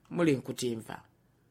muli nkutimva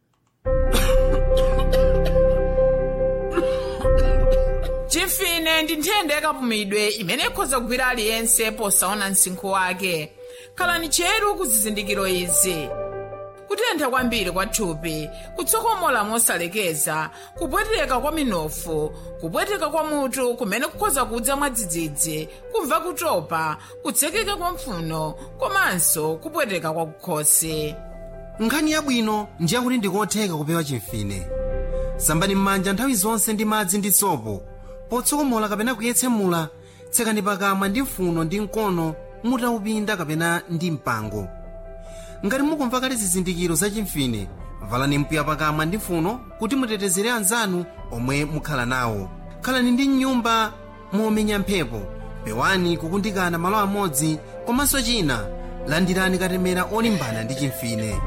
chimfine ndi nthenda yakapumidwe imene ikhoza kugwira aliyense posaona msinkhu wake khalani cheru ku zizindikiro izi kutentha kwambiri kwa thupi kutsokomola mosalekeza kupweteka kwa minofu kupweteka kwa mutu kumene kukhoza kudza mwadzidzidzi kumva kutopa kutsekeka kwa mphuno komanso kupweteka kwa kukhosi nkhani yabwino ndi yakuti ndikotheka kupewa chimfine sambani m'manja nthawi zonse ndi madzi ndi sopo potsokomola kapena kuyetsemula tsekani pakamwa ndi mfuno ndi mkono mutaupinda kapena ndi mpango ngati mukumva kale zizindikiro za chimfine valani mpiya pakamwa ndi mfuno kuti mutetezere anzanu omwe mukhala nawo khalani ndi mnyumba momenya mphepo pewani kukundikana malo amodzi komanso china landirani katemera olimbana ndi chimfine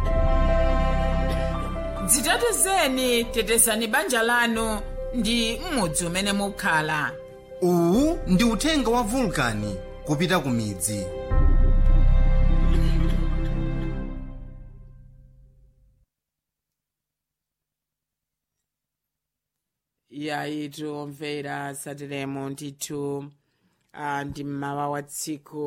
dzitetezeni tetezani banja lanu ndi m'mudzi umene mukhala uwu ndi uthenga wa vulkani kupita ku midzi yayitu omvera sateremo ndithu ah, ndi mmawa wa tsiku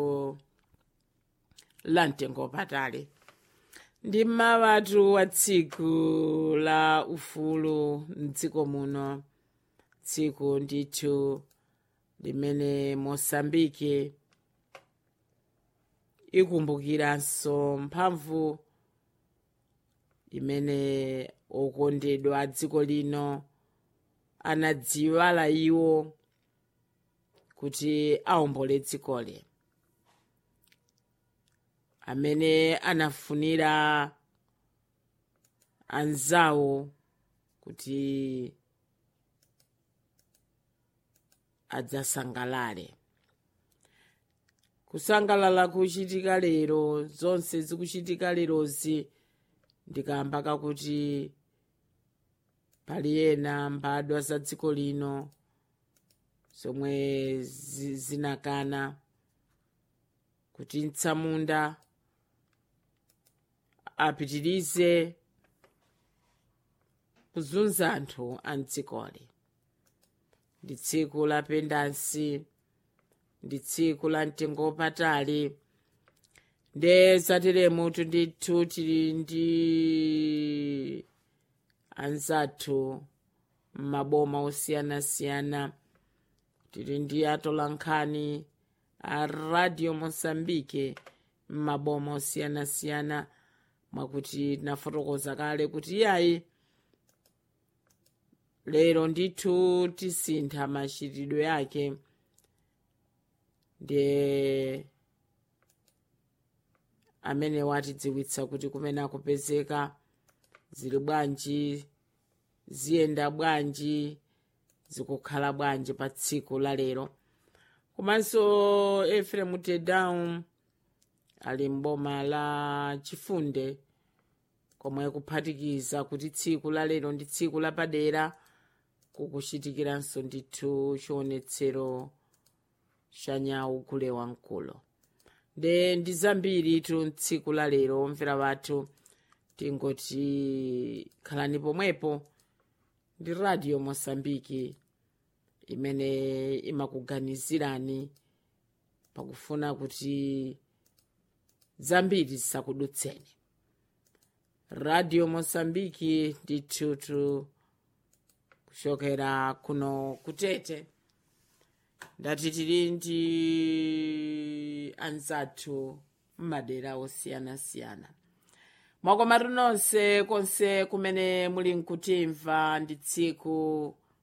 la mtengo patali ndi mmawatu wa tsiku la ufulu mdziko muno tsiku ndithu limene mosambike ikumbukiranso mphamvu imene okondedwa a dziko lino anadziwala iwo kuti awombole dzikoli amene anafunira anzawo kuti adzasangalale kusangalala kuchitika lero zonse zikuchitika lerozi ndikamba kakuti pali ena mbadwa za dziko lino zomwe zi- zinakana kuti mtsamunda apitirize kuzunza anthu a mdzikoli ndi tsiku la pendansi ndi tsiku la mtengo patali nde zateremutu ndithu tili ndi anzathu m'maboma osiyanasiyana tili ndi atolankhani a radio mosambike m'maboma osiyanasiyana mwakuti tinafotokoza kale kuti iyayi lero ndithu tisintha machitidwe yake ndiye amene watidziwitsa kuti kumene akupezeka zili bwanji ziyenda bwanji zikukhala bwanji pa tsiku la lero komanso efrem tedown ali mboma la chifunde komwe kuphatikiza kuti tsiku la lero ndi tsiku lapadera kukuchitikiranso ndithu chionetsero cha nyawu kule wamkulo nde ndi zambiri tu tsiku la lero omvera wathu tingoti khalani pomwepo ndi radio mosambiki imene imakuganizirani pakufuna kuti zambiri zisakudutseni radio mosambiki ndithutu kuchokera kuno kutete ndati tili ndi anzathu m'madera osiyanasiyana mwakomatu nonse konse kumene muli nkutimva ndi tsiku